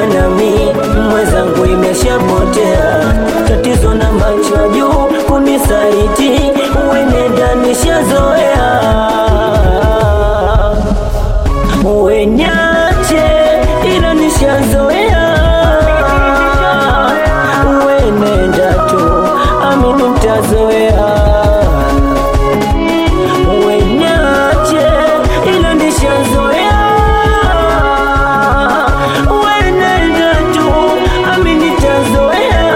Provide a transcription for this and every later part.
kuwa nami mwenzangu imeshapotea tatizo na macho ya juu kunisaliti uenenda nishazoea uenyache ila nishazoea uenenda tu amini mtazoea uenyache ila nishazoea uenenda tu amini tazoea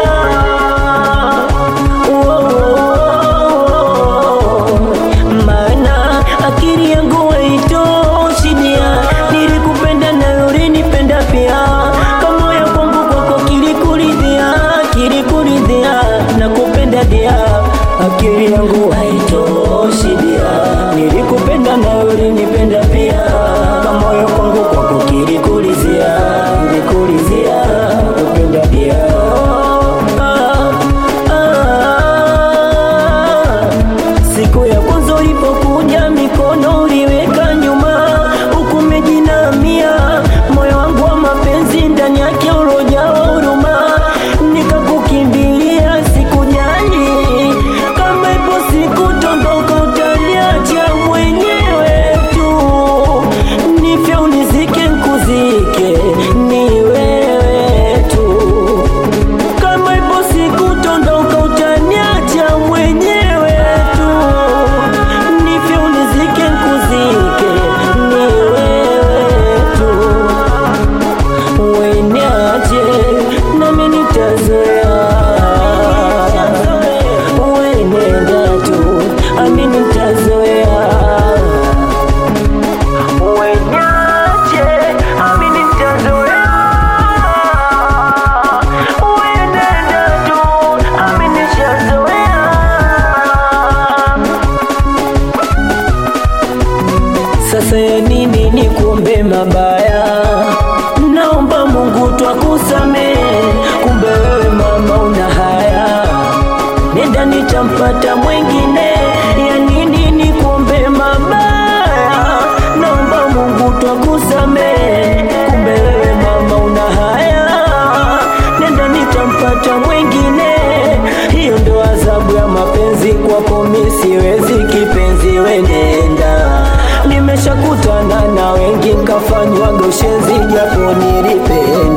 maana akili yangu haitoshidia nilikupenda na ulinipenda pia kamoyo kwangu kwako kilikuridhia kilikuridhia na kupenda dia akili yangu haitoshidia nilikupenda na ulinipenda pia kamoyo kwangu kwako kilikuridhia kilikuridhia kupenda dia ah, ah, Siku ya kwanza ulipokuja mikono uliweka nyuma, huku umejinamia moyo wangu wa mapenzi ndani yake ulojawa huruma, nikakukimbilia sikujali kama ipo siku tondoka utaniacha mwenyewe tu, nifye unizike nkuzike ni wewe tu kama ipo siku tondoka utaniacha mwenyewe tu, nifye unizike nkuzike ni wewe tu, ueniache nami nitazoea, uenenda tu ami nitazoea, ueniache ami nitazoea uenenda tu ami nishazoea sasa ya nini ni kuombe mabaya naomba mungu twakusamehe kumbe wewe mama una haya nenda nitampata mwengine ya nini ni kuombe mabaya naomba mungu twakusamehe kumbe wewe mama una haya nenda nitampata mwengine hiyo ndo adhabu ya mapenzi kwako mi siwezi kipenzi wenenda nimeshakutana na wengi nkafanywa goshenzi japo nilipenda